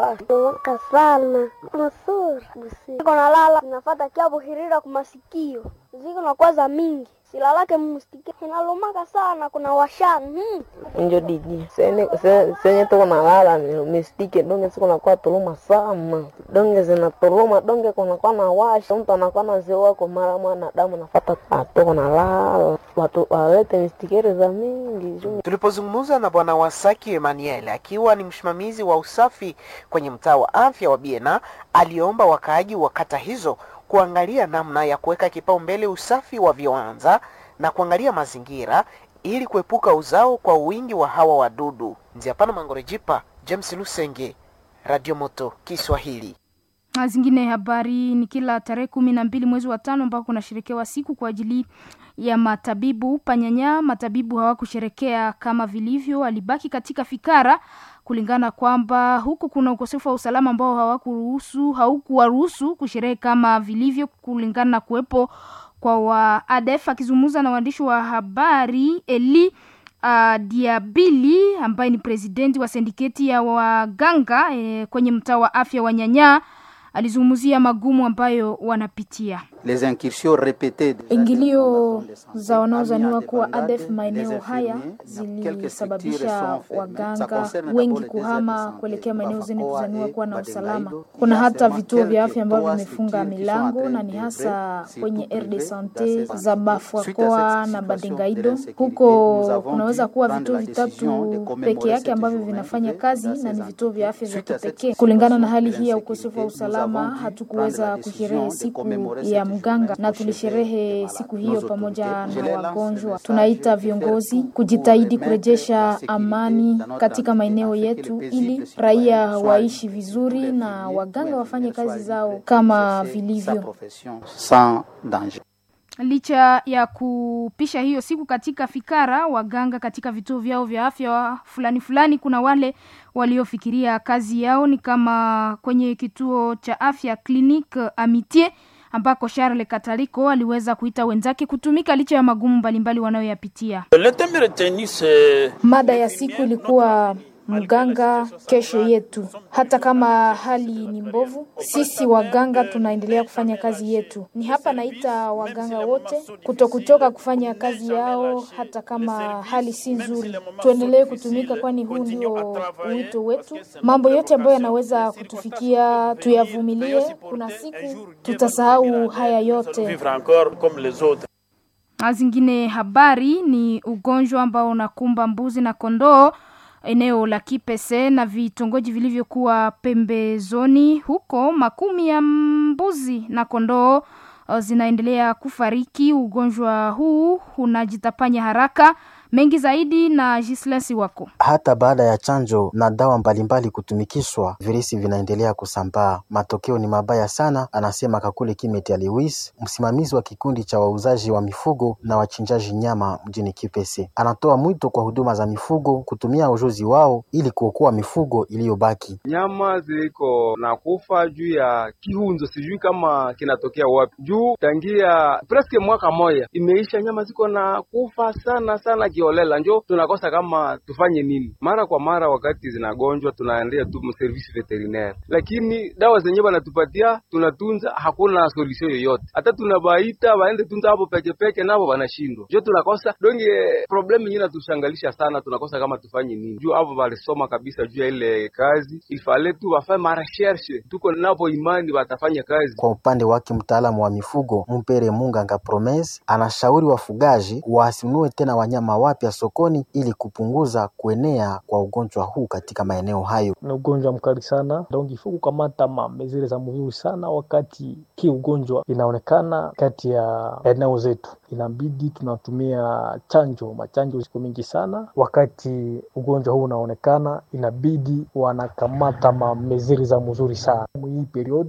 Waka sana masuri ziko nalala zinafata kiapo hirira kumasikio ziko na kwaza mingi silalake mustike inalumaka sana kuna washani hmm. njo diji senye se- senye tuko nalala ni mistike donge siko nakuwa tuluma sana donge zinatuluma donge kunakuwa na washa mtu anakuwa naziwa kwa mara mwana damu nafata tuko nalala watu walete mistikeri za mingi juu Tulipozungumza na Bwana Wasaki Emmanuel akiwa ni msimamizi wa usafi kwenye mtaa wa afya wa Biena, aliomba wakaaji wa kata hizo kuangalia namna ya kuweka kipaumbele usafi wa viwanja na kuangalia mazingira ili kuepuka uzao kwa wingi wa hawa wadudu. Nziapana Mangorejipa, James Lusenge, Radio Moto Kiswahili. Na zingine habari ni kila tarehe kumi na mbili mwezi wa tano ambao kunasherekewa siku kwa ajili ya matabibu panyanya. Matabibu hawakusherekea kama vilivyo, walibaki katika fikara kulingana kwamba huku kuna ukosefu wa usalama ambao hawakuruhusu haukuwaruhusu kusherehe kama vilivyo, kulingana na kuwepo kwa wa ADF. Akizungumza na waandishi wa habari Eli uh, Diabili ambaye ni presidenti wa sindiketi ya waganga eh, kwenye mtaa wa afya wa Nyanya alizungumzia magumu ambayo wanapitia. Les incursions répétées de- Ingilio za wanaozaniwa Amia kuwa dépendante ADF maeneo des haya infirmiers, quelques zilisababisha structures sont waganga fermées. Ça concerne wengi d'abord les kuhama déserts de kuelekea santé, maeneo zenye Bafakoa kuzaniwa et kuwa na Badengaido. usalama. Il Kuna y a hata seulement vituo vya quelques afya ambavyo trois vimefunga structures qui sont en milango train na ni de hasa œuvrer, kwenye surtout RD privées, Sante dans ces za Suite à Bafakoa cette na situation Badengaido. d'insécurité, Huko nous avons kunaweza dû kuwa prendre vituo la décision de vitatu commémorer peke yake cette ambavyo journée vinafanya de- kazi dans na ni ces vituo vya afya vya Suite à cette kipekee. Kulingana na hali situation hii ya d'insécurité, ukosefu wa nous usalama, avons dû hatukuweza prendre la décision kusherehe de siku commémorer ya cette mganga journée na au chevet tulisherehe des siku malades. hiyo Nos pamoja autorités, je na les lance wagonjwa. le message Tunaita de faire viongozi tout pour kujitahidi remettre kurejesha la sécurité amani dans notre katika entité maeneo afin que yetu les ili paisibles raia citoyens waishi soient vizuri tous les na infirmiers waganga ou wafanye infirmières kazi soient zao libres kama d'exercer sa vilivyo. profession sans danger. Licha ya kupisha hiyo siku katika fikara, waganga katika vituo vyao vya afya fulani fulani, kuna wale waliofikiria kazi yao ni kama kwenye kituo cha afya Clinique Amitié ambako Charles Kataliko aliweza kuita wenzake kutumika licha ya magumu mbalimbali wanayoyapitia. Le thème retenu, c'est Mada ya siku ilikuwa mganga kesho yetu. Hata kama hali ni mbovu, sisi waganga tunaendelea kufanya kazi yetu. Ni hapa naita waganga wote kutokuchoka kufanya kazi yao, hata kama hali si nzuri. Tuendelee kutumika, kwani huu ndio wito wetu. Mambo yote ambayo yanaweza kutufikia tuyavumilie. Kuna siku tutasahau haya yote. vivre encore comme les autres. Na zingine habari ni ugonjwa ambao unakumba mbuzi na kondoo eneo la Kipese na vitongoji vilivyokuwa pembezoni huko. Makumi ya mbuzi na kondoo uh, zinaendelea kufariki. Ugonjwa huu unajitapanya haraka. Mengi zaidi na Gislesi wako Hata baada ya chanjo na dawa mbalimbali kutumikishwa, virusi vinaendelea kusambaa. Matokeo ni mabaya sana, anasema Kakule Kimeti Lewis, msimamizi wa kikundi cha wauzaji wa mifugo na wachinjaji nyama mjini Kipese. Anatoa mwito kwa huduma za mifugo kutumia ujuzi wao ili kuokoa mifugo iliyobaki. nyama ziko na kufa juu ya kihunzo, sijui kama kinatokea wapi. Juu tangia preske mwaka moya imeisha, nyama ziko na kufa sana sana kiolela, njo tunakosa kama tufanye nini. Mara kwa mara wakati zinagonjwa tunaendea tu service veterinaire, lakini dawa zenyewe wanatupatia tunatunza, hakuna solution yoyote. Hata tunabaita waende tunza hapo peke peke, nabo wanashindwa, njo tunakosa donge. Problem yenyewe natushangalisha sana, tunakosa kama tufanye nini juu hapo walisoma kabisa juu ya ile kazi, ifale tu wafanye marecherche, tuko napo imani watafanya kazi. Kwa upande wake mtaalamu wa mifugo Mpere Munganga Promes anashauri wafugaji wasinunue tena wanyama wapya sokoni ili kupunguza kuenea kwa ugonjwa huu katika maeneo hayo. ni ugonjwa mkali sana, donc ifo kukamata mamezire za mzuri sana wakati ki ugonjwa inaonekana kati ya eneo zetu, inabidi tunatumia chanjo. Machanjo ziko mingi sana wakati ugonjwa huu unaonekana, inabidi wanakamata mameziri za mzuri sana hii periods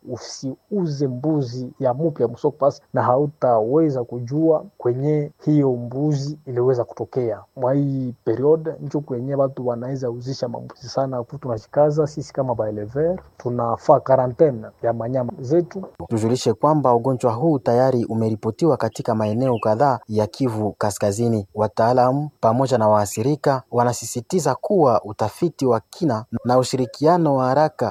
usiuze mbuzi ya mupya msoko pasi, na hautaweza kujua kwenye hiyo mbuzi iliweza kutokea mwa hii periode. Njo kwenye watu wanaweza uzisha mambuzi sana. Tunashikaza sisi kama baelever tunafaa karantene ya manyama zetu. Tujulishe kwamba ugonjwa huu tayari umeripotiwa katika maeneo kadhaa ya Kivu Kaskazini. Wataalamu pamoja na waathirika wanasisitiza kuwa utafiti wa kina na ushirikiano wa haraka